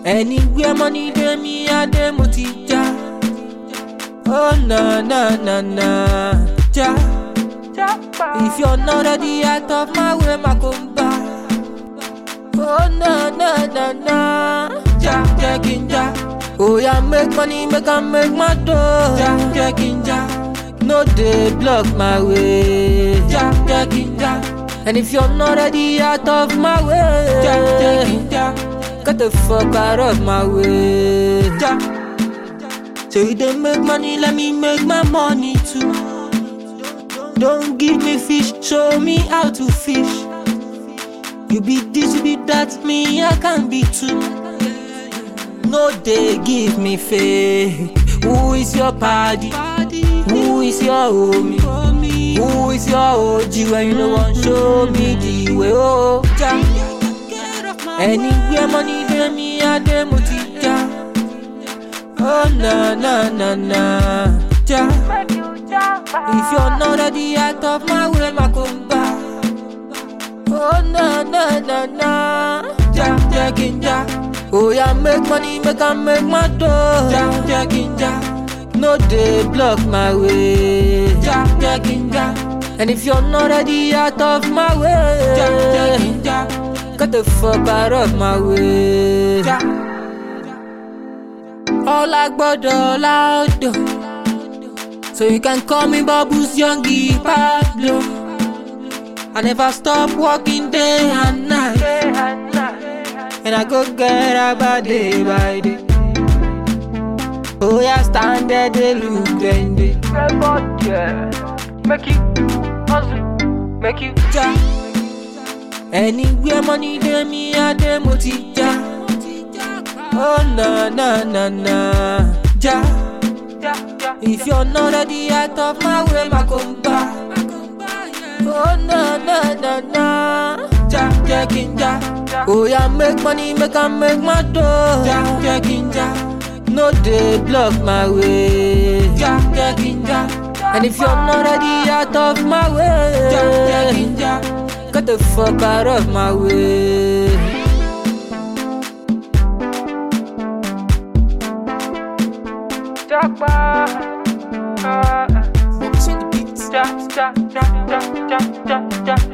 Anywhere money dey me, I dey mo ti já. Oh na na na na, já. If you're not ready, out of my way, my come back. Oh na na na na, já, já, já. Oh yeah, make money, make I make my dough. Já, já, já. No dey block my way. Já, já, já. And if you're not ready, out of my way. Já, já, já. Get the fuck out of my way. Já. So you dey make money, let me make my money too. Don't give me fish, show me how to fish. You be this, you be that, me I can be too. No dey give me fake. Who is your party? Who is your homie? Who is your OG when you no want show me the way? Oh, ja. Anywhere money dey me, I dey mo ti ja. Oh na na na na, ja. If you're not ready, out of my way, my come back. Oh na na na na, ja ja ja. Oh yeah, make money, make I make my dough. Ja ja ja. No dey block my way. Ja ja ja. And if you're not ready, out of my way. Ja ja ja. Get the fuck out of my way. Ja. Ọlá gbọ́dọ̀ láòdò. So you can call me Bubbles Youngie Pablo. I never stop working day and night. And I go get about day by day. Oh yeah, stand there, they look then they. Make you hustle, make you Ja. Anywhere money dey me, I dey mo ti ja. Oh na na na na, ja. ja ja. If you're not ready, out of my way, my come back. Oh na na na na, ja ja ja. Oh yeah, make money, make I make my dough. Ja ja ja. No dey block my way. Ja ja ja. And if you're not ready, out of my way. Ja ja ja. Get the fuck out of my way. Jagba. Ah, ah. Focus on the beats. Ja ja ja ja ja ja ja.